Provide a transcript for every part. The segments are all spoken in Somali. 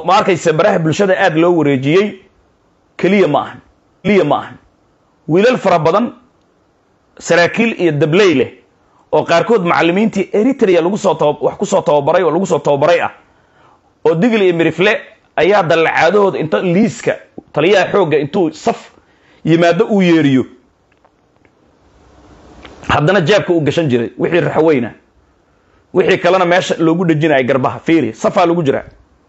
ma arkaysa baraha bulshada aada loo wareejiyey keliya ma ahan keliya ma ahan wiilal fara badan saraakiil iyo dabley leh oo qaarkood macallimiintii eritrea lagu soo taba wax ku soo tababaray oo lagu soo tababaray ah oo digl iyo mirifle ayaa dallacaadahooda inta liiska taliyaha xoogga intuu saf yimaado uu yeeriyo haddana jaabka uu gashan jiray wixii raxweyna wixii kalena meesha loogu dhejinaya garbaha fiiri safaa lagu jiraa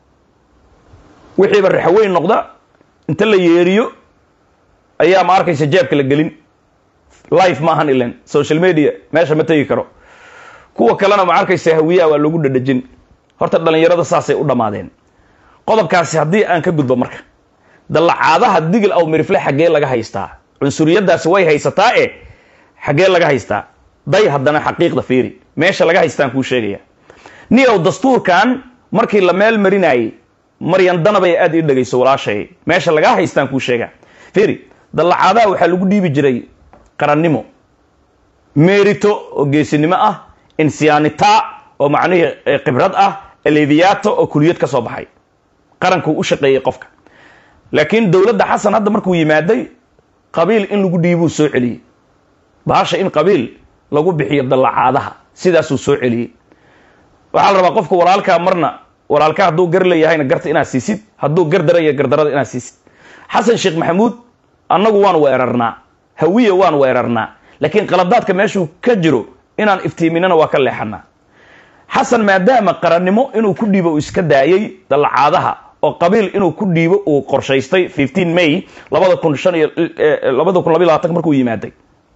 wixiiba raxweyn noqda inta la yeeriyo ayaa ma arkaysa jaabka la gelin life maahan ilan social media meesha ma tegi karo kuwa kalena ma arkaysa hawiyaha waa loogu dhadhejin horta dhalinyarada saasay u dhammaadeen qodobkaasi haddii aan ka gudbo marka dallacaadaha digil aw mirifle xaggee laga haystaa cunsuriyadaasi way haysataa e xaggee laga haystaa day haddana xaqiiqda fiiri meesha laga haystaan kuu sheegaya ni ow dastuurkan markii la meel marinayay maryan danabay aada ii dhegayso walaashay meesha lagaa haystaan kuu sheega fiiri dallacaadaha waxaa lagu dhiibi jiray qarannimo merito oo geesinimo ah insiyaanita oo macnihii khibrad ah aleviyato oo kuliyad ka soo baxay qarankuu u shaqeeyey qofka laakiin dowladda xasan hadda markuu yimaaday qabiil in lagu dhiibuu soo celiyey bahasha in qabiil lagu bixiyo dallacaadaha sidaasuu soo celiyey waxaa la rabaa qofka walaalkaa marna walaalka hadduu gar leeyahayna garta inaad siisid hadduu gar daraya gardarada inaad siisid xasan sheekh maxamuud annagu waan weerarnaa hawiya waan weerarnaa laakiin qaladaadka meeshuu ka jiro inaan iftiiminana waa ka leexanaa xasan maadaama qarannimo inuu ku dhiibo uu iska daayey dallacaadaha oo qabiil inuu ku dhiibo uu qorshaystay fifteen may labada kun shan iyo labada kun labiy labaatan markuu yimaaday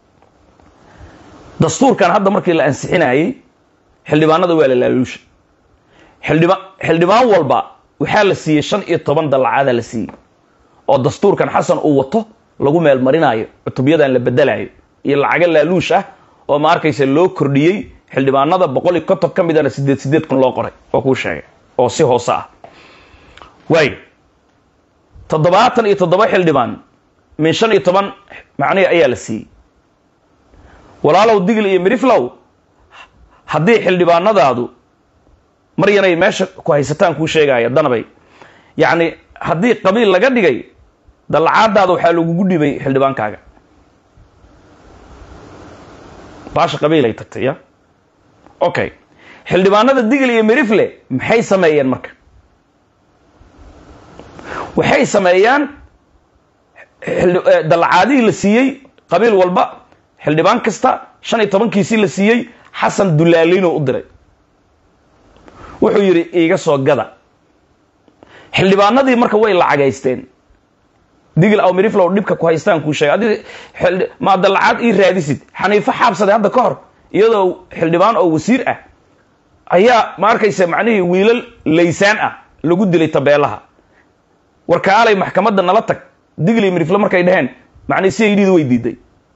dastuurkan hadda markii la ansixinayey xildhibaanada waa la laaluusha xildhiba xildhibaan walba waxaa la siiyey shan iyo toban dallacaada la siiyey oo dastuurkan xasan uu wato lagu meelmarinaayo cutubyadan la bedelayo iyo lacaga laaluush ah oo ma arkaysa loo kordhiyey xildhibaanada boqol iyo konton ka midana sideed sideed kun loo qoray oo kuu sheegay oo si hoose ah waayo toddobaatan iyo toddoba xildhibaan min shan iyo toban macnihi ayaa la siiyey walaalow digl iyo miriflow haddii xildhibaanadaadu maryanay meesha ku haysataan kuu sheegaya danabay yacni haddii qabiil laga dhigay dallacaadaada waxaa lagugu dhibay xildhibaankaaga baasha qabiilay tagtay ya okay xildhibaanada digl iyo mirifle maxay sameeyeen marka waxay sameeyaan dallacaadihii la siiyey qabiil walba xildhibaan kasta shan iyo tobankiisii la siiyey xasan dulaaliinoo u diray wuxuu yidhi iiga soo gada xildhibaanadii marka way lacagaysteen digil aw miriflow dhibka ku haystaan kuu sheegay adi maa dallacaad ii raadisid xaniifo xaabsaday hadda ka hor iyadoo xildhibaan oo wasiir ah ayaa ma arkaysa macnihii wiilal laysaan ah lagu dilay tabeelaha warkaalay maxkamadda nala tag digil iyo mirifle markay dhaheen macnihi si aydhiida way diiday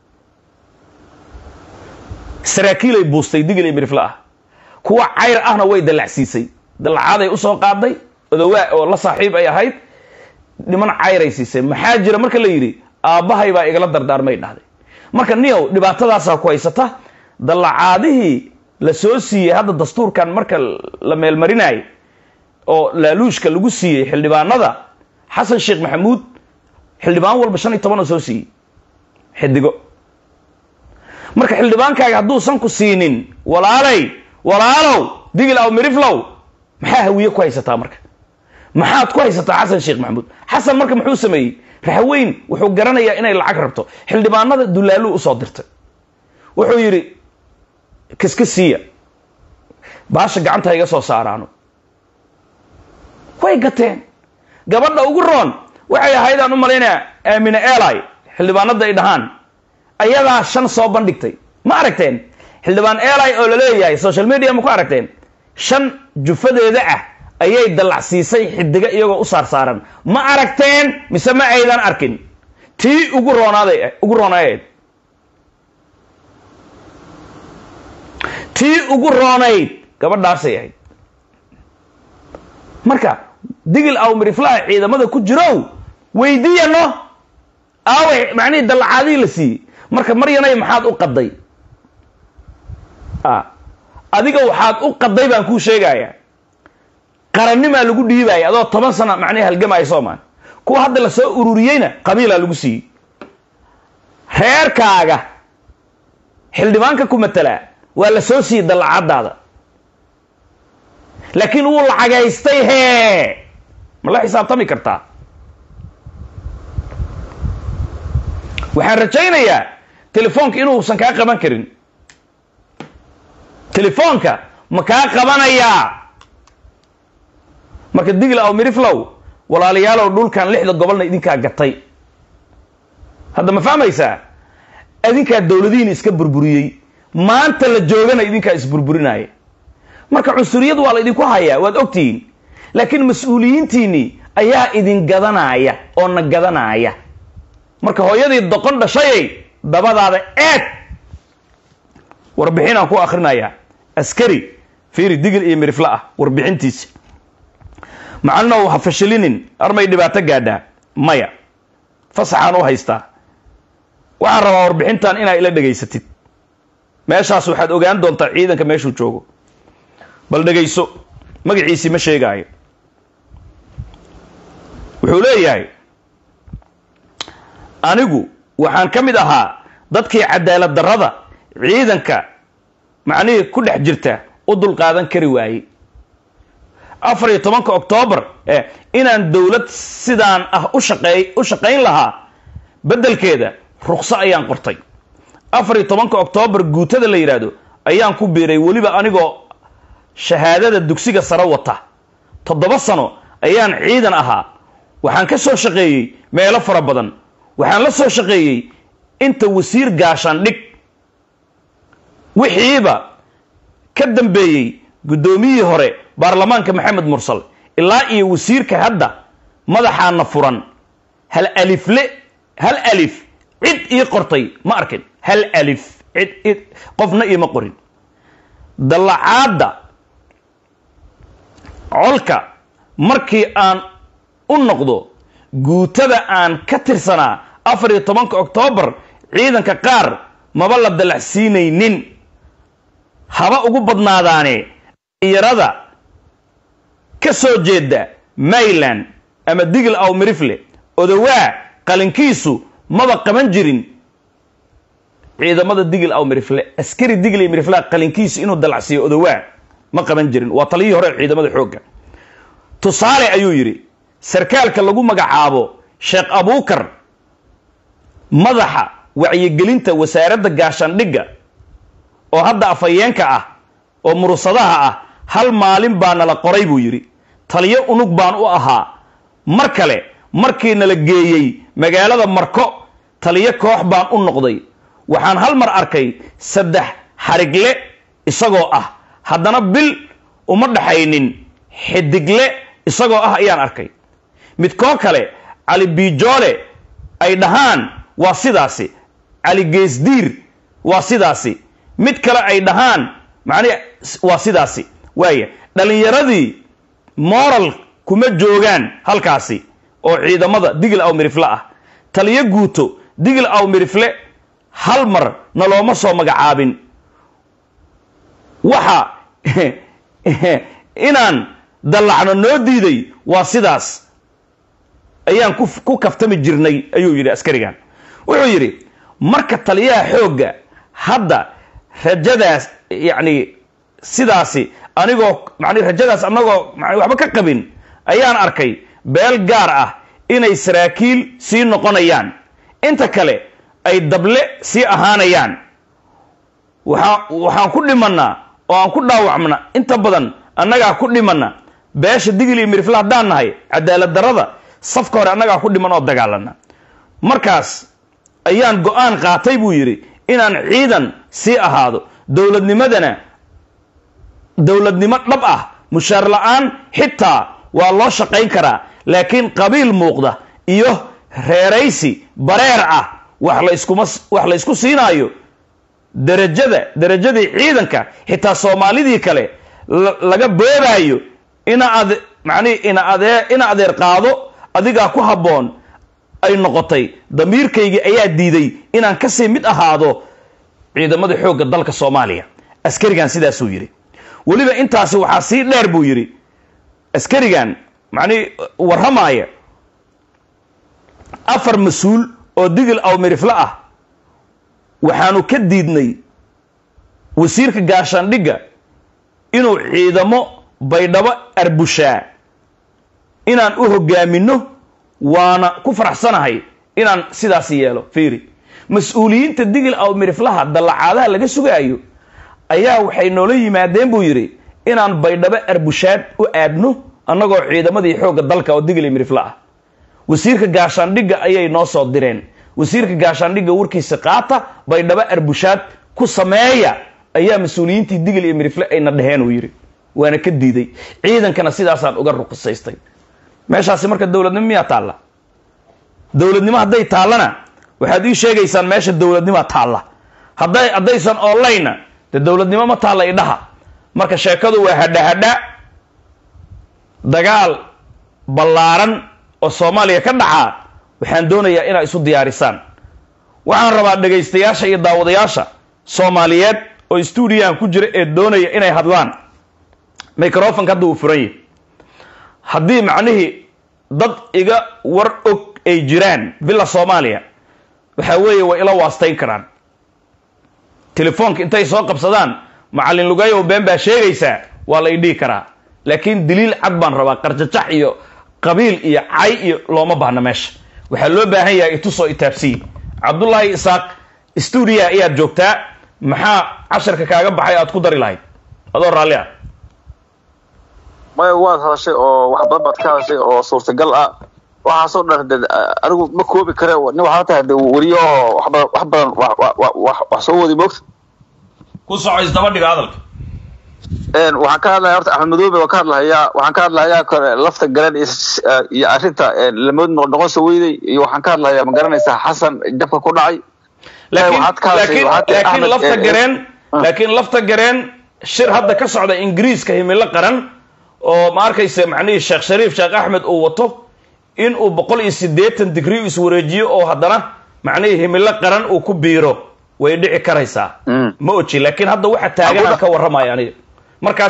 saraakiilay buustay digil iyo mirifle ah kuwa cayr ahna way dallacsiisay dallacaaday usoo qaaday odowaa oo la saaxiib ay ahayd niman cayray siisay maxaa jira marka la yidhi aabbahay baa igala dardaarmay dhahday marka niyow dhibaatadaasaa ku haysata dallacaadihii la soo siiyey hadda dastuurkan marka la meelmarinayo oo laaluushka lagu siiyey xildhibaanada xasan sheekh maxamuud xildhibaan walba shan iyo toban oo soo siiyey xidigo marka xildhibaankaaga hadduusan ku siinin walaalay walaalow digil aw miriflow maxaa hawiye ku haysataa marka maxaad ku haysataa xasan sheekh maxamuud xasan marka muxuu sameeyey raxweyn wuxuu garanayaa inay lacag rabto xildhibaanada dulaaluu usoo dirtay wuxuu yidhi kiska siiya baasha gacanta iga soo saaraano way gateen gabadha ugu roon waxay ahayd aan u malaynaya aamine eli xildhibaanada ay dhahaan ayadaa shan soo bandhigtay ma aragteen xildhibaan eli oo laleeyahay social media ma ku aragteen shan jufadeeda ah ayay dallacsiisay xidiga iyagoo u saarsaaran ma aragteen mise ma aydan arkin tii ugu roonaaday ugu roonayd tii ugu roonayd gabadhaasay ahayd marka digil aw miriflaha ciidamada ku jirow weydiiyano aaway macnihii dallacaadihii la siiyey marka maryanay maxaad u qaday adiga waxaad u qaday baan kuu sheegaya qarannimaa lagu dhiibaya adoo toban sana macnihi halgamaya soomaan kuwa hadda lasoo ururiyeyna qabiilaa lagu siiyey reerkaaga xildhibaanka ku matalaa waa la soo siiyey dallacaddaada laakiin wuu lacagaystay hee ma la xisaabtami kartaa waxaan rajaynayaa telefoonka inuusan kaa qaban karin telefoonka ma kaa qabanayaa marka digl aw miriflow walaalayaalow dhulkan lixda gobolna idinkaa gatay hadda ma fahmaysaa idinkaa dowladihiina iska burburiyey maanta la joogana idinkaa isburburinaya marka cunsuriyad waa la idinku hayaa waad ogtihiin laakiin mas-uuliyiintiinnii ayaa idin gadanaya oo na gadanaya marka hooyadii doqon dhashayay dabadaada eeg warbixinaan ku akhrinayaa askari fiiri digil iyo mirifla ah warbixintiisa macalinow ha fashilinin armay dhibaato gaadhaa maya fasaxaan u haystaa waxaan rabaa warbixintan inaa ila dhegaysatid meeshaas waxaad ogaan doontaa ciidanka meeshuu joogo bal dhegayso magaciisii ma sheegaayo wuxuu leeyahay anigu waxaan ka mid ahaa dadkii cadaalad darrada ciidanka macnihii ku dhex jirta u dulqaadan kari waayey afar iyo tobanka oktoobar inaan dowlad sidaan ah ushaqeey u shaqayn lahaa beddelkeeda rukso ayaan qortay afar iyo tobanka oktoobar guutada la yidhaahdo ayaan ku biiray weliba anigoo shahaadada dugsiga sare wata toddoba sano ayaan ciidan ahaa waxaan ka soo shaqeeyey meelo fara badan waxaan la soo shaqeeyey inta wasiir gaashaandhig wixiiba ka dambeeyey guddoomiyihii hore baarlamaanka maxamed mursal ilaa iyo wasiirka hadda madaxaana furan hal alifle hal alif cid ii qortay ma arkin hal alif cid qofna iima qorin dallacaadda colka markii aan u noqdo guutada aan ka tirsanaa afar iyo tobanka oktoobar ciidanka qaar maba la dallacsiinaynin haba ugu badnaadaane dhalinyarada ka soo jeeda mayland ama digl aw mirifle odowaa qalinkiisu maba qaban jirin ciidamada digl aw mirifle askari digl mirifle qalinkiisu inuu dalacsiiyo odowaa ma qaban jirin waa taliyihii hore ciidamada xoogga tusaale ayuu yidhi sarkaalka lagu magacaabo sheekh abuukar madaxa wacyigelinta wasaaradda gaashaandhigga oo hadda afhayeenka ah oo murusadaha ah hal maalin baa nala qoray buu yidhi taliyo unug baan u ahaa mar kale markii nala geeyey magaalada marko taliyo koox baan u noqday waxaan hal mar arkay saddex xarigle isagoo ah haddana bil uma dhaxaynin xidigle isagoo ah ayaan arkay midkoo kale cali biijoole ay dhahaan waa sidaasi cali geesdiir waa sidaasi mid kale ay dhahaan macnihi waa sidaasi waaya dhallinyaradii moral kuma joogaan halkaasi oo ciidamada digl aw mirifle ah taliyo guuto digl aw mirifle hal mar na looma soo magacaabin waxa inaan dallacno noo diiday waa sidaas ayaan ku kaftami jirnay ayuu yidhi askarigan wuxuu yidhi marka taliyaha xoogga hadda rajadaas yacni sidaasi anigoo mani rajadaas anagoo waxba ka qabin ayaan arkay beel gaar ah inay saraakiil sii noqonayaan inta kale ay dable sii ahaanayaan waaa waxaan ku dhimannaa oo aan ku dhaawacmna inta badan annagaa ku dhimanna beesha digil iyo mirifle haddaan nahay cadaalad darrada safka hore annagaa ku dhiman oo dagaalana markaas ayaan go-aan qaatay buu yidhi inaan ciidan sii ahaado dowladnimadana dowladnimo dhab ah mushaar la-aan xitaa waa loo shaqayn karaa laakiin qabiil muuqda iyo reeraysi bareer ah wax layskuma wax laysku siinaayo derajada derajadii ciidanka xitaa soomaalidii kale laga boobaayo ina ad macnihi ina adee ina adeer qaado adigaa ku habboon ay noqotay damiirkaygii ayaa diiday inaan kasii mid ahaado ciidamada xoogga dalka soomaaliya askarigan sidaasuu yidhi weliba intaasi waxaa sii dheer buu yidhi askarigan macnihi warramaaya afar mas-uul oo digil aw mirifle ah waxaanu ka diidnay wasiirka gaashaandhigga inuu ciidamo baydhabo arbushaa inaan u hoggaaminno waana ku faraxsanahay inaan sidaas yeelo fiiri mas-uuliyiinta digil aw miriflaha dallacaadaha laga sugaayo ayaa waxay noola yimaadeen buu yidhi inaan baydhabo arbushaad u aadno annagoo ciidamadii xoogga dalka oo digil mirifle ah wasiirka gaashaandhigga ayay noo soo direen wasiirka gaashaandhigga warkiisa qaata baydhabo arbushaad ku sameeya ayaa mas-uuliyiintii digil iyo mirifle ayna dheheen uu yidhi waana ka diiday ciidankana sidaasaan uga ruqisaystay meeshaasi marka dowladnimo miyaa taalla dowladnimo hadday taallana waxaad ii sheegaysaan meesha dowladnimaa taalla hadday haddaysan onlinena dee dowladnimo ma taalla idhaha marka sheekadu waa hadhahadha dagaal ballaaran oo soomaaliya ka dhacaa waxaan doonayaa inaa isu diyaarisaan waxaan rabaa dhegaystayaasha iyo daawadayaasha soomaaliyeed oo stuudiyahan ku jira ee doonaya inay hadlaan microfonka hadda uu furan yahy haddii macnihii dad iga war og ay jiraan villa soomaaliya waxaa weeye way ila waastayn karaan telefoonka intay soo qabsadaan macallin lugayow been baa sheegaysaa waa la idhihi karaa laakiin daliil cad baan rabaa qarjajax iyo qabiil iyo cay iyo looma baahna meesha waxaa loo baahan yahay itusoo itaabsiyi cabdullaahi isaaq stuudiya ayaad joogtaa maxaa casharka kaaga baxay aad ku dari lahayd adoo raalli ah maya waad hadashay oo wax badan baad ka hadashay oo suurtagal ah waxaasoo dhan de anigu ma koobi kare nin waxaa tahay de weriyo oo wax badan wax badan wax wax soo wadi moogta ku soco isdaba dhiga hadalka waxaan ka hadlaya horta axmed madoobe waan ka hadlahayaa waxaan ka hadlahayaa kore lafta garan iyo arrinta lamood noqon soo weyday iyo waxaan ka hadlahayaa ma garanaysaa xasan jabka ku dhacay laakiin laakiin lafta gareen laakiin lafta gareen shir hadda ka socda ingiriiska himilo qaran oo ma arkaysa macnihii sheekh shariif sheekh axmed uu wato in uu boqol iyo siddeetan digrii iswareejiyo oo haddana macnihii himilo qaran uu ku biiro way dhici karaysaa ma oji laakiin hadda waxa taaganaan ka warramaya aniga markaas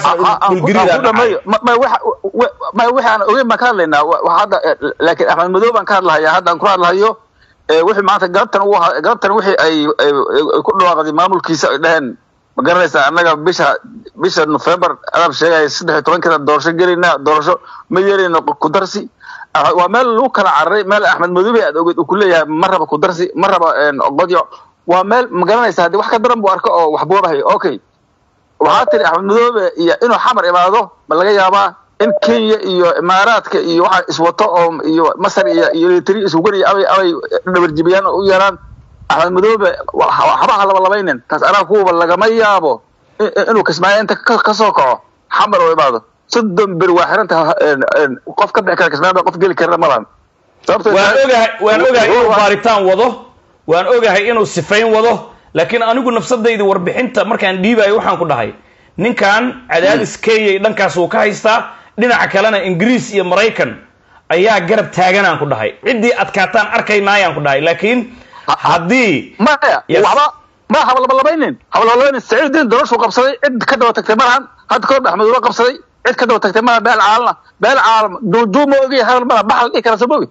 may waxaan ogeyn baan ka hadlaynaa hadda laakiin axmed madow baan ka hadlahayaa hadda aan ku hadlahayo wixii maanta galabtan uu galabtan wixii ay ku dhawaaqday maamulkiisa ay dhaheen ma garanaysaa annaga bisha bisha november adaab sheegaya saddex iyo tobankeeda doorasho gelayna doorasho ma yeelayno kudarsi waa meel lagu kala cararay meel axmed madoobe aad ogeed uu ku leeyahay ma raba kudarsi ma raba qodyo waa meel ma garanaysaa haddii wax ka daran buu arko oo wax boobahay okay waxaa tiri axmed madoobe iyo inuu xamar imaado ma laga yaabaa in kenya iyo imaaraadka iyo waxa iswato oo iyo masar iyo iyo eritri isugariya abay abay dhabarjibiyaan oo u yeeraan axmed madoobe waxbaha labalabaynin taas anaa kuwaba lagama yaabo inuu kismaayo inta ka soo kaco xamar oo imaado soddon beri waa xiranta qof ka bixi kara kismaayo qof geli karana malan waan ogahay waan ogahay inuu baaritaan wado waan ogahay inuu sifayn wado laakiin anigu nafsadayda warbixinta markaan dhiibayo waxaan ku dhahay ninkan cadaadis kenyay dhankaas uu ka haystaa dhinaca kalena ingiriis iyo maraykan ayaa garab taaganaan ku dhahay ciddii adkaataan arkaynaayaan ku dhahay laakiin haddii maya waxba ma habalabalabaynin habalabalabaynin saciid diin doorashuu qabsaday cid ka daba tagtay malahan hadda kahor axmed uba qabsaday cid ka daba tagtay malaha beel caalana beel caalam duuduu ma ogaya hadal malaha baxal dhihi kara soo mogi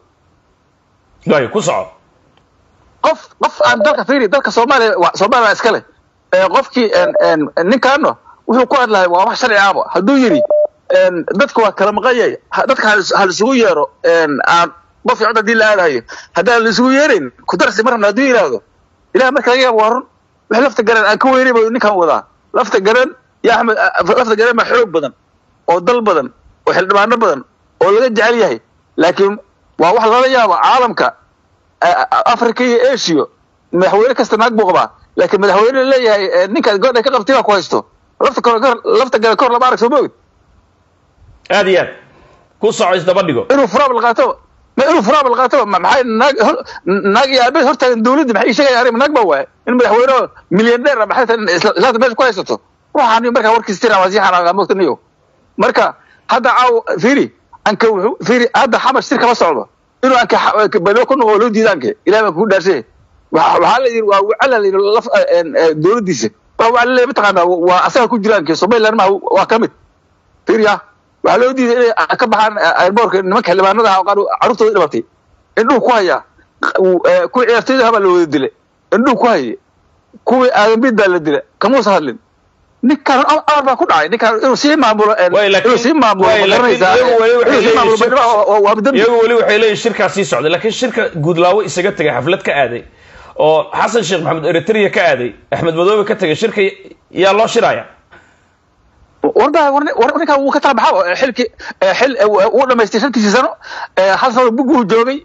ay ku soco qof qof aan dalka fiiri dalka soomaaliya soomaaliya iska leh qofkii ninkaano wuxuu ku hadlahay waa wax sharci ahba hadduu yidhi dadka waa kala maqanyay dadka ha laisugu yeero aan qof cod haddii la aadayo haddaan laisugu yeerayn kudarsi mar rabna hadduu yidhaahdo ilaah marka laga yaabo waa run wix lafta garan aan ka weynay buu ninkan wadaa lafta garan iyo axmed lafta garan baa xoog badan oo dal badan oo xildhibaano badan oo laga jecel yahay laakiin waa wax lala yaabo caalamka africa iyo asia madaxweyne kasta naag buu qabaa laakiin madaxweyne leeyahay ninkaad goodha ka qabtay baa ku haysto lafta kor lafta gale kor lama arag soo moogid aad iyo aad ku soco isdaba dhigo inuu furaabal qaato ma inuu furaabal qaato maxay naag naag iyo aabeed hortaagan dawladda maxay sheegaya arrin naag baa waaye in madaxweyne milyaneer ah maxay tahay islaanta meesha ku haysato waxaan markaa warkiis tira waa sii xanaaqa moogta niyo marka hadda caaw fiiri anka wuxuu fiiri hadda xamar shir kama socdo inuu anka balo ku noqo loo diidaanke ilaah baan kugu dhaarshay waxaa la yidhi waa wacala la yidhi laf dawladdiisa waa wacala mataqaanaa waa asaga ku jiraanke somaliland ma waa ka mid fiiriya waxaa loo diiday inay ka baxaan airboortka nimanka xildhibaanada ah oo qaar carruurtooda dhimatay indhuhu ku haya kuwii ciyaartooyda habaa la wada dilay indhuhu ku haye kuwii aadanbid baa la dila kamuusa hadlin ninkaan amar baa ku dhacay ninkaan inuu sii maamulo inuu sii maamulo ma garanaysaa inuu sii maamulo baydhabo waa dambi iyagu weli waxay leeyihin shirkaa sii socday laakiin shirka guudlaawo isaga tegay xaflad ka aaday oo xasan sheekh maxamed eritrea ka aaday axmed madoobe ka tegay shirka yaa loo shiraya warda war ninkaan wuu ka tala baxaa xilki xil uu dhamaystay shantiisii sano hal sano bugu joogay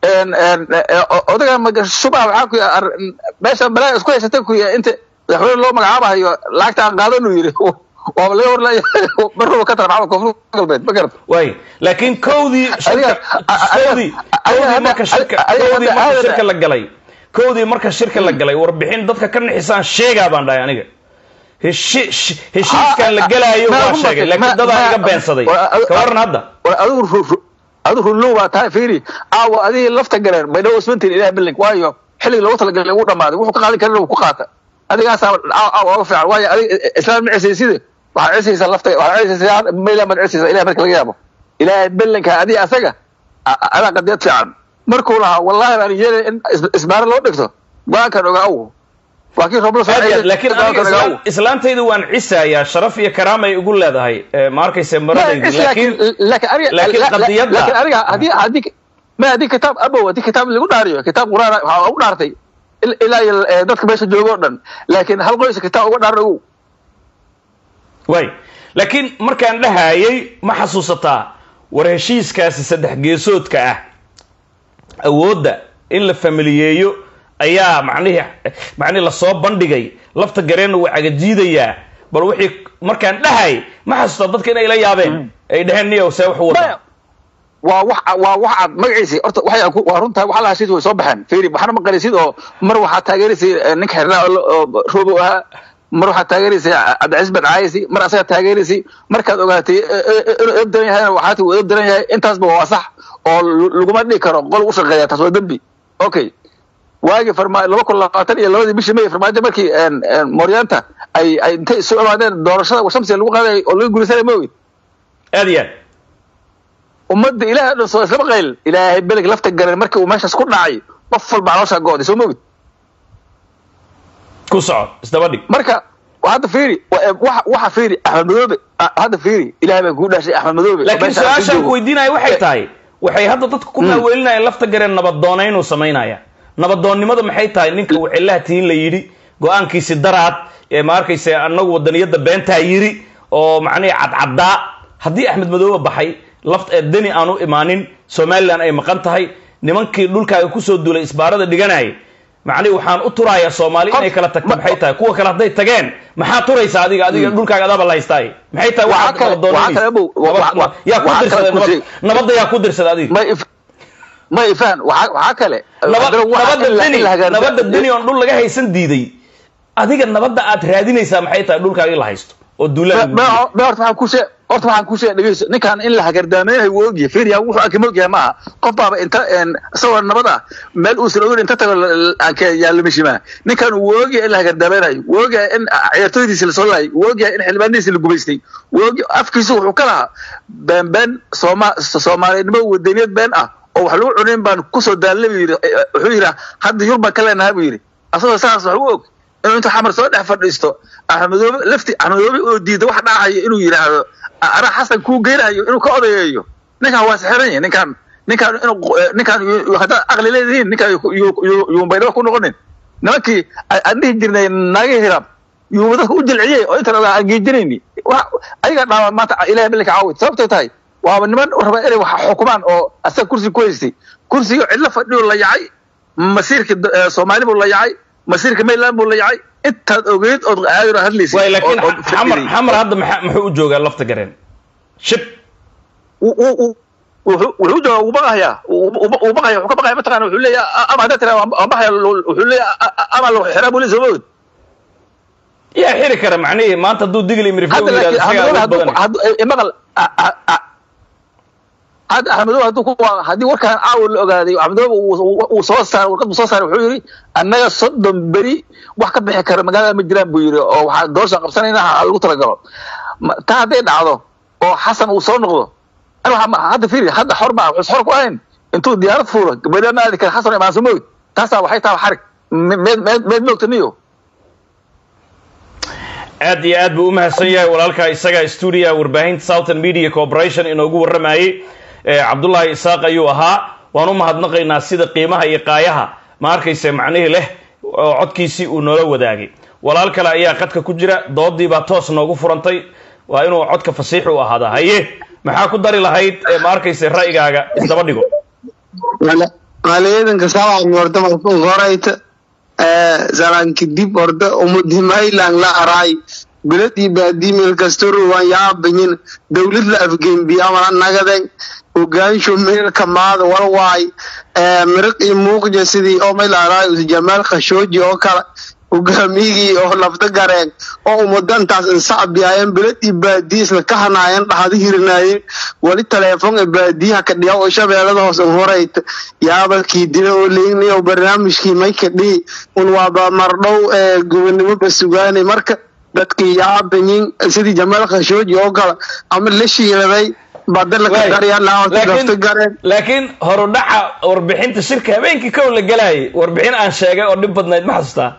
odaga shubaa waxaa ku meesha balaa isku haysatay ku inta madaxweyne loo magacaabahayo lacagta aan qaadan uu yidhi waaba laga horlaya marraba ka tala baxaa koonfur galbeed ma garata way laakiin kowdii shirka kowdii kowdii marka shirka kowdii marka shirka la galay kowdii marka shirka la galay warbixin dadka ka nixisaan sheegaa baan dhahay aniga heshiiskan la gelaayo waa sheegay laakiin dadaa iga beensaday ka waran hadda adigu adigu runlow baa tahay fiiri aawa adigii lafta galeen baydhabo ismantiin ilaah bilink waayo xilligii loogu talagalay wuu dhamaaday wuxuu ka qaadi karin ku qaata adigaasaa aawa fiican waayo adig islaan ma cisayside waxaad cisaysaa lafta waxaad cisaysaa mayla maad cisaysaa ilaah marka laga yaabo ilaahay bilinka adiga asaga adaa qadiyad fiican markuu lahaa wallahi baan yeelay in isbaaro loo dhigto go-aankan ogaaw laakiin aniga islaantaydu waan cisayaa sharaf iyo karaamay igu leedahay ma arkayse maradaydi laakiin qadiyadda aniga hadii hadii ma hadii kitaab abow hadii kitaab lagu dhaariyo kitaab quraan waxaa ugu dhaartay ilaa iyo dadka meesha jooga o dhan laakiin hal qoys kitaab uga dhaaran ogow way laakiin markaan dhahayay ma xasuusataa war heshiiskaasi saddex geesoodka ah awoodda in la familiyeeyo ayaa macnihii macnihi lasoo bandhigay lafta gareenna waa cagajiidayaa bal wixii markaan dhahay ma xasuusta dadka inay la yaabeen ay dhaheen niyow see wax wada waa wax waa wax aad magaciisi horta waxay waa runtaa waxa la hashid way soo baxeen fiiri waxna ma qarisid oo mar waxaa taageeraysay ninka xirnaa oo roobo ahaa mar waxaa taageeraysay cabdicasiis ben caayisi mar asaga taageeraysay markaad ogaatay inuu edab daran yahayna waxaati uu edab daran yahay intaasba waa sax oo laguma dhigi karo qol u shaqeeya taas waa dembi okay waagii farma laba kun labaatan iyo labadii bishii may farmaajo markii mooryaanta ay ay intay isu imaadeen doorashada washamsiga lagu qaaday oo laga guulaysanay ma ogid aad iyo aad ummadda ilaahay dhan soo islama qayl ilaahay beleg lafta garan markii uu meeshaas ku dhacay qof walba calooshaa go'day soo ma ogid ku soco isdaba dhig marka hadda fiiri waxa waxa fiiri axmed madoobe hadda fiiri ilaahay baa kugu dhaashay axmed madoobe laakiin su-aashaan ku weydiinaya waxay tahay waxay hadda dadka ku maaweelinayaan lafta gareen nabadoonaynuu samaynaya nabadoonnimada maxay tahay ninka wicillaha tihin la yidhi go-aankiisi daraad ee ma arkayse annagu wadaniyadda beentaa yidhi oo macnihi cadcaddaa haddii axmed madoobe baxay laft deni aan u imaanin somalilan ay maqan tahay nimankii dhulkaaga kusoo duulay isbaarada dhiganayay macnihi waxaan u turayaa soomaali inay kala tagto maxay tahay kuwa kale hadday tageen maxaa turaysa adiga adiga dhulkaaga adaaba la haystaay maxay tahay waxaad nabadoonanaysa yaa ku dirsaday nabadda yaa ku dirsaday adiga ma ifaan waxaa kale nabadda deni nabadda deni oon dhul laga haysan diiday adiga nabadda aad raadinaysaa maxay tahay dhulkaaga in la haysto oo duulada horta waxaan ku shee horta waxaan ku shee dhegeyso ninkaan in la hagardaameynay wuu ogyahay fiiriya wuxuu arki ma ogyahay maaha qof baaba inta isagoo nabad ah meel uusan ogin inta tago yaalamishimaa ninkaan wuu ogyahay in la hagardaamaynayo wuu ogyahay in ciyaartooydiisi lasoo laayay wuu ogyahay in xildhibaanadiisi la gumaystay wuu og afkiisu wuxuu ka lahaa been been sooma soomaalinimo wadaniyad been ah oo wax lagu cunayn baan kusoo daalnay buu yidhi wuxuu yidhi hadda yur baan ka leenahay buu yidhi asagoo saas wax u og inuu inta xamar soo dhex fadhiisto axmedoobe lafti axmedoobe oo diida wax dhacayo inuu yidhaahdo anaa xasan kuu geynayo inuu ka odayeeyo ninkaan waa sixiran yahay ninkaan ninkaan inuu ninkaan haddaad aqli leedihiin ninkaan yuun baydhabo ku noqonin nimankii aan dhihi jirnay naagii hiraab yuu dadka u jilciyey oo intan ogaa aan geejinayni ayaga dhaama maanta ilahay bilka caawid sababtay tahay waaba niman raba inay wax xukumaan oo asaga kursi ku haystay kursiga cidlo fadhiyo la yacay masiirka soomaali buu la yacay masiirka mayland buu la yacay intaad ogeyd ood aayro hadlaysay way laakiin xamar xamar hadda maxaa muxuu u joogaa lafta gareen shib wuxuu joogaa wuu baqahayaa wuu baqaya wuxuu ka baqaya mataqana wuxuu leeyahay ama haddaa tira waan baqaya wuxuu leeyahay ama lagu xiraa buu leeyahay soomawed yaa xiri kara macnihii maanta hadduu digli mirifo yidhahdo isagaa ugu badan maqal hadda axmedobe hadduu ku haddii warkaan caawa la ogaaday axmedobe uu soo saaray warqad buu soo saaray wuxuu yidhi annaga soddon beri wax ka bixi kara magaalada ma jiraan buu yidhi oo waxaa doosha qabsanayna ha lagu talagalo taa hadday dhacdo oo xasan uu soo noqdo Ani waxaa ma- hadda fiiri hadda xor ma wuxuu xor ku ahayn intuu diyaarad fuulo gabadha ma aadi kara xasan imaan soo moogid taasaa waxay tahay xarig Me- meed meed meed moogta niyo aad iyo aad buu u mahadsan yahay walaalkaa isaga stuudiya warbaahinta southern media corporation inoogu warramayey Eh, cabdullaahi isaaq ayuu ahaa waan u mahadnaqaynaa sida qiimaha iyo qaayaha ma arkayse macnihii leh oo codkiisii uu noola wadaagay walaal kale ayaa qadka ku jira doodii baa toos noogu furantay waa inuu codka fasiix u ahaadaa haye maxaa ku dari lahayd eh, ma arkayse ra'yigaaga isdaba dhigo maliyadanka sawaxmi horta markuu horayta zalanki dib horta umudhimaylan la araay bilad iyo baadii meel kastoro waan yaabanyin dowlad la afgembiya amala nagaden hogaansho meel kamaada walwaay miriq iyo muuqja sidii oo meel araay jamaal khashooji oo kale hogaamiyigii oo lafda gareen oo umudantaas insacbiyaayeen bilad iyo baadiya isla ka hanaayeen dhahada hirinaayeen wali teleefon ee baadiyaha ka dhiga oo shabeellada hoose horayta yaabalkii dila oo leegnay oo barnaamijkii mayka dhihi un waaba mardhow ee gobonimo basugaanay marka dadkii yaabanyin sidii jamaal khashooji oo kale ama la shiiladay badalaka Waay. garyaa lafta laakiin gareen laakiin horudhaca warbixinta shirka habeenkii kow la galayay warbixin aan sheegay oo dhib badnayd ma xasuustaa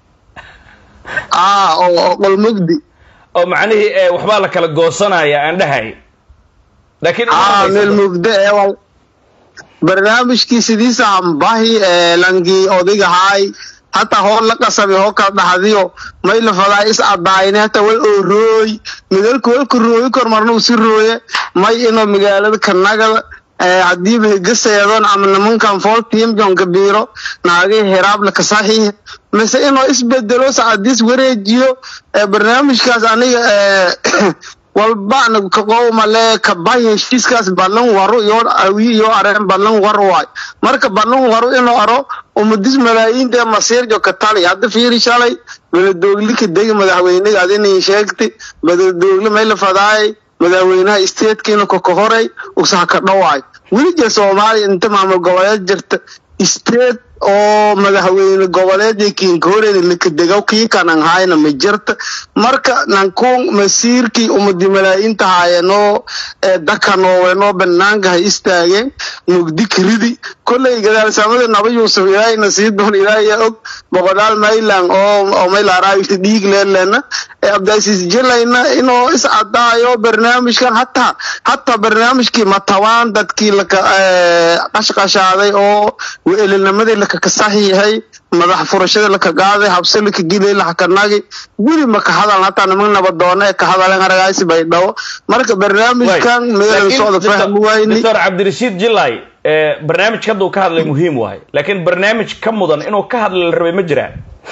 ah oo oo qolmugdi oo macnihii eh, waxbaa la kala goosanaya aan dhahay laakiin ima ah meel rumaysato. mugdo ee wal barnaamijkii sidiisa ambahi ee langii odigahaay hata hoor la qasabay hoo kala dhaxdiyo may la fadaa is adaayne hata wal oo rooy midalku walku rooyi kor marna uu si rooye may inoo magaalada kanagada ee hadiiba higaseedon ama nimankan fool tiim jonka biiro naagay hiraab la kasaxiix mise inuu isbedelo sacadiis wareejiyo ee barnaamijkaas aniga ee walbana kaqowmale kabay heshiiskaas ballan waro iyo awi iyo areen ballan war waay marka ballan waro inuu aro umadis malaayiinta ee masiirjo ka tali hadda fiiri shalay baladoogli ka degi madaxweynaga adinay sheegtay baladoogli may la fadaayay madaxweynaha statekiina kokohoray usaha ka dhawaay welija soomaaliya inta maamul goboleed jirta state oo madaxweyne goboleedii kiinkooreyda lakadegaw kii kanan hayna ma jirta marka nankuun masiirkii umadi malaayiinta haayeenoo ee dakanoowenoo banaanka ha istaageen mugdi kiridi kolley gadaalsamada naba yuusuf ilaahayna sii doon ilaahiya og boqolaal maylan oo oo maylaaraayusi dhiig leelena ee abdaasiis jilayna inuu is cadaayo barnaamijkan hataa hataa barnaamijkii matabaan dadkii laka ee, qashqashaaday oo weelinimadii laka kasaxiixay madax furashada laka qaaday habse laka gilay lahakanagi weli ma ka hadalan hataa niman nabadoona ee ka hadaleen aragaasi bay dhawo marka barnaamijkan meelan Laakiin socda Dr. fahmi wayni Dr. cabdirashiid jilay eh, barnaamijka hadda uu ka hadlay muhiim wahay laakiin barnaamij ka mudan inuu ka hadla la rabay ma jiraa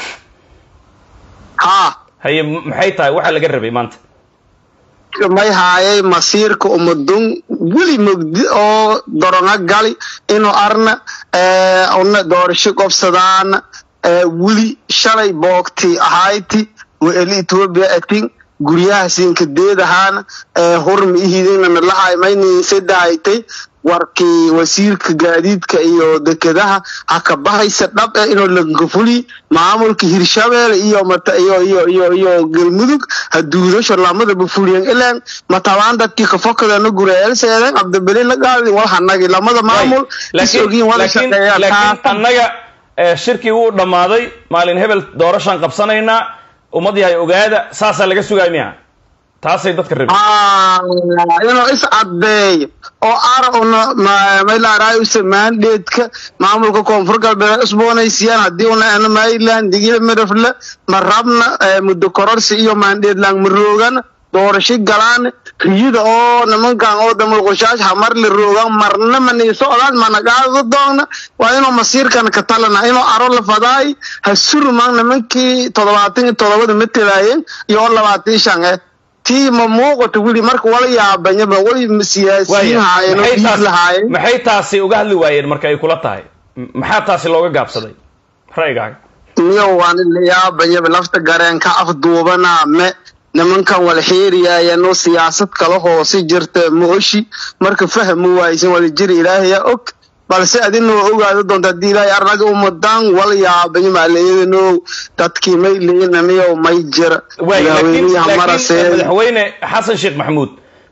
haa haye m- maxay tahay waxa laga rabay maanta may haayay masiirka umadun weli mugdi oo doronga gali inuu arna ee, una doorasho qobsadaana ee, weli shalay boogti ahayti weeli ethiopia atin guryaha siinkadeedahaana ee, hurmi ihidina nalahay mayniisadahaytay warkii wasiirka gaadiidka iyo dekedaha ha ka bahaysa dhab eh inuu lankafuli maamulka hirshabelle iyo mata iyo iyo iyo iyo galmudug ha duudasho lamadaba fuliyeen ilaan matabaan dadkii kafokadana gureelseeden cabdibeli la qaadi wal hanagi lamada maamul is ogiin wada laakiin shaqeeyaan laakiin taatan annaga eh, shirkii wuu dhammaaday maalin hebel doorashaan qabsanaynaa ummad yahay ogaada saasaa laga sugaay miya taasay dadka rabeen Ah, inuu is caddeeyo oo ara una maylaaraay u samaandheedka maamulka koonfur galbeed usboonaysiyaan haddii una ana mayland digila midafle ma rabna eh, muddo kororsi iyo maandheedlaan ma roogan doorasho galaan riyada oo nimankan oo damulqushaash hamar la roogan marna mani socdaan mana qaado doona waa inuu masiirkan ka talana inuu aro la fadaay ha surman nimankii toddobaatan iyo toddobada matelaayeen iyo oo labaatan iyo shan eh tii ma muuqato weli marka wala yaabanyaba wali siyaasiyiin haayeen oo maxay dhiig taas- lahaayeen maxay taasi uga hadli waayeen marka ay kula tahay M- maxaa taasi looga gaabsaday ra'yigaaga miyo waan la yaabanyaba lafta gareen ka afduubanaa me nimankan wala xeeriyaayeenoo siyaasad kala hoose jirta ma oshi marka fahmi waaysan wala jiri ilaahaya og balse adinoo ogaado doonta haddii ilaahay arnaga umadaan wala yaabanyo maaleyadano dadkii may leeyinamiyo may jira waay laakiin madaxweynihi laakiin marasee madaxweyne xasan sheekh maxamuud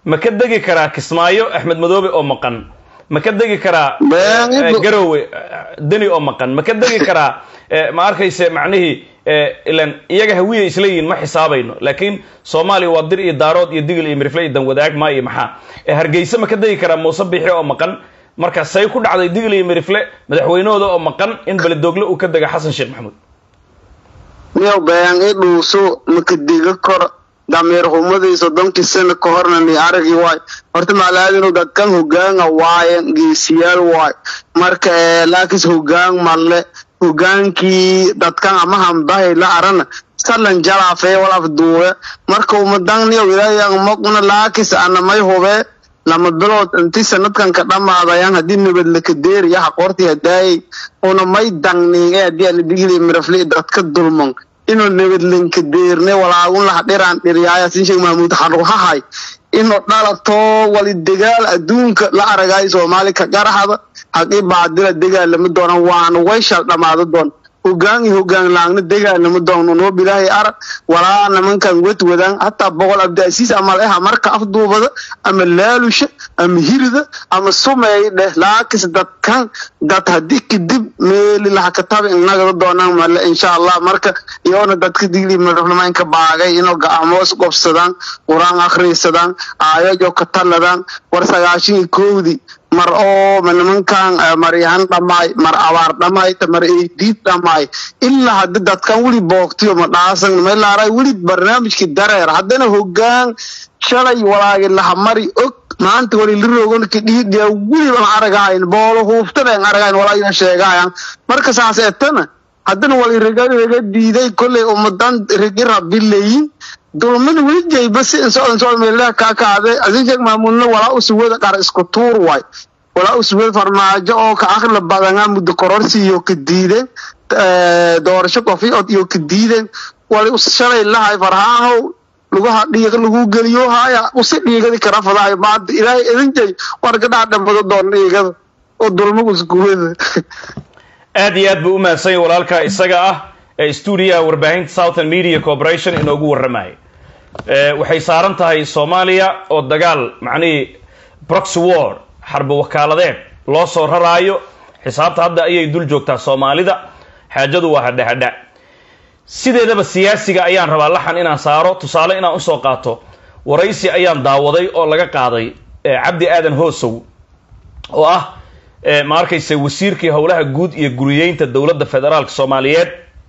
ma ka degi karaa kismaayo axmed madoobe oo maqan ma ka degi karaa Been eh, ibu- garowe eh, deni oo maqan ma ka degi karaa eh, ma arkayse macnihii eh, ilan iyaga hawiya isla yihiin ma xisaabayno laakiin soomaaliya waa dir iyo daarood iyo digil iyo mirifle iyo danwadaag maa iyo maxaa Eh, hargeysa ma ka degi karaa muuse bixi oo maqan marka say ku dhacday digil iyo mirifle madaxweynahooda oo maqan in beledoogle uu ka dega xasan sheekh maxamuud niyow been i dhuuso makadiga kor dameer humadii soddonkii sano ka horna ni aragi waay horta macalaadinu dadkan hogaanga waayen geesiyaal waay marka eh, laakis hogaan malle hogaankii dadkan ama hambahay la arana salan jalaafee wal afduube marka umadan niyow ilaahay maqna laakis anamay hubee lama bilood intii sanadkan ka dhamaadayaan haddii nabad lakadeeriya haqoortii hadaayay una may dangniinge haddii aan digili mirafli dadka dulman inuu nabad lankadeerne walaagun laha dhiraan dhiryaaya sinsheeg mahmuud xaruhahay inuu dhalato wali degaal adduunka la aragay soomaali ka garaxda haqii baadila degaalama doona waana wayshal dhamaado doon hogaan iyo hogaan laagna degaalama doono noob ilaahay arag walaa nimankan wadwadaan hataa boqol abdiasiis ama leha marka afduubada ama laalusha ama hirida ama sumeey dheh laakis dadkan dad haddii kadib meeli lahakataba inagada doonaan male insha allah marka iyoona dadka digli madaxnimaynka baagay inuu ga'amoos gobsadaan qur-aan akhrisadaan aayajo ka taladaan war sagaashan iyo kowdii mar oo ma nimankan eh, maryahan dhamaay mar abaar dhamaay ta mar eydiid dhamaay ilaa haddi dadkan weli boogtiyo ma dhaasan melaaray weli barnaamijkii dareer haddana hogaan shalay walaagi lahamari og maanta wali lirogon kidhiidhiya weli aan aragahayn boolo huuftana aan aragahayn walaa ina sheegahayan marka saas etana haddana wali riga riga diiday kolley ummadan rigi rabileyin dulmada weli jayba si insoo insoo meelaha kaa kaade asin sheeg maamuudna walaa usuwada qar isku tuur waay walaa usuwada farmaajo oo ka aqli badana muddo kororsi iyo ka diideen eh, doorasho kofi od iyo ka diideen wali us shalay lahay farhaanow lugaha dhiiga lagu geliyo haya usi dhiigadi kara fadahay maanta ilaahay idin jay war gadhaa dhamado doon dhiigada oo dulmagu iskuwada aad iyo aad buu u mahadsan yahay walaalka isaga ah ee stuudiyaha warbaahinta southern media corporation inoogu warramaya Eh, waxay saaran tahay soomaaliya oo dagaal macnihii proxy war xarbi wakaaladeed loo soo raraayo xisaabta hadda ayay dul joogtaa soomaalida xaajadu waa hadha hadha sideedaba siyaasiga ayaan rabaa laxan inaan saaro tusaale inaan usoo qaato waraysi ayaan daawaday oo laga qaaday eh, cabdi aadan hoosow oo ah eh, ma arkayse wasiirkii howlaha guud iyo guriyeynta dowladda federaalka soomaaliyeed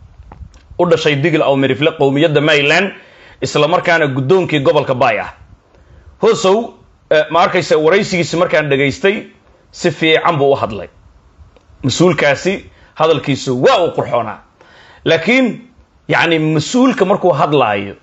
u dhashay digil aw mirifle qowmiyadda maryland isla markaana guddoonkii gobolka baay ah hoosow eh, ma arkayse waraysigiisi markaan dhegaystay si fiican buu u hadlay mas-uulkaasi hadalkiisu waa uu qurxoonaa laakiin yacni mas-uulka markuu hadlaayo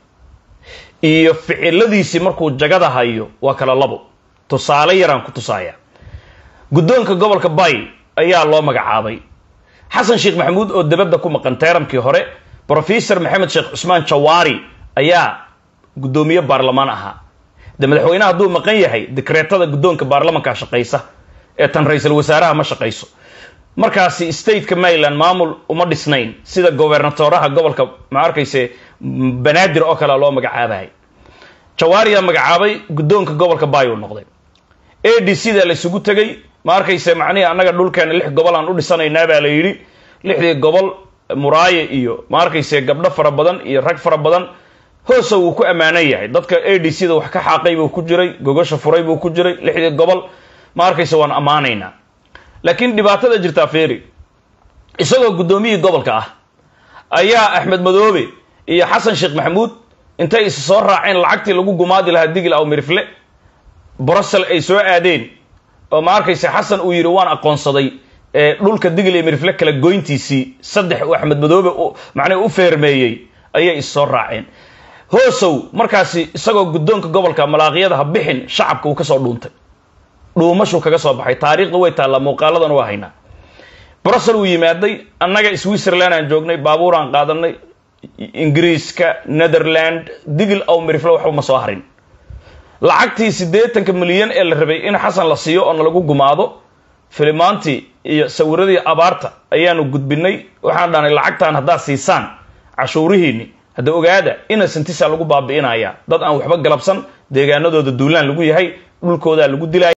iyo ficiladiisii markuu jagada hayo waa kala labo tusaale yaraan ku tusaaya guddoonka gobolka bay ayaa loo magacaabay xasan sheekh maxamuud oo debadda ku maqan teeramkii hore brofesor maxamed sheekh cusmaan jawaari ayaa guddoomiye baarlamaan ahaa de madaxweynaha hadduu maqan yahay dekreetada guddoonka baarlamanka shaqaysa ee tan ra-iisul wasaaraha ma shaqayso markaasi stateka maryland maamul uma dhisnayn sida gobernatoraha gobolka ma arkayse banaadir oo kale loo magacaabahay jawaariyaa magacaabay guddoonka gobolka bay uu noqday a d c da la isugu tegay ma arkayse macnihii annaga dhulkeena lix gobol aan u dhisanaynaa baa la yidhi lixdii gobol muraaye iyo ma arkayse gabdho fara badan iyo rag fara badan hoosa wuu ku ammaanan yahay dadka a d c da wax ka xaaqay buu ku jiray gogosha furay buu ku jiray lixdii gobol ma arkayse waan ammaanaynaa laakiin dhibaatada jirtaa feeri isagoo guddoomiyihii gobolka ah ayaa axmed madoobe iyo xasan sheekh maxamuud intay is soo raaceen lacagtii lagu gumaadi lahaa digil aw mirifle brussel ay soo aadeen oo ma arkayse xasan uu yidhi waan aqoonsaday ee dhulka digil iyo mirifle kala goyntiisii saddex uu axmed madoobe macnaha u feermeeyey ayay is soo raaceen hoosow markaasi isagoo guddoonka gobolka malaaqiyada ha bixin shacabka uu kasoo dhuuntay dhuumashuu kaga soo baxay taariikhda way taallaa muuqaaladan waa haynaa brussel uu yimaaday annaga switzerland aan joognay baabuur aan qaadanay ingiriiska netherland digil aw mirifle waxba ma soo harin lacagtii siddeetanka milyan ee la rabay in xasan la siiyo oo nalagu gumaado filimaantii iyo sawiradii abaarta ayaanu gudbinay waxaan dhahnay lacagtaan haddaad siisaan cashuurihiinni hadda ogaada innocentisa lagu baabi'inaya dad aan waxba galabsan deegaanadooda duulaan lagu yahay dhulkoodaa lagu dilaya